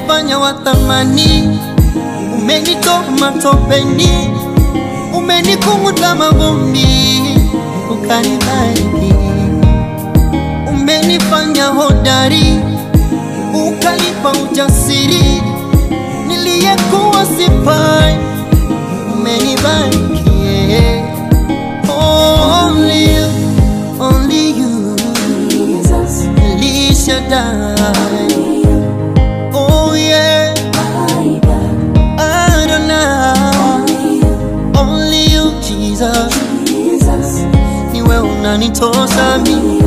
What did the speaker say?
umenifanya wa thamani, umenitoa matopeni, umenikunguta mavumbi, ukanibariki, umenifanya hodari, ukanipa ujasiri, niliyekuwa sifai, umenibariki yeah. Only you, only you, Jesus, El Shaddai. only you, Oh yeah, my God, Adonai. only you, Only you Jesus, Jesus, niwe unanitosa mimi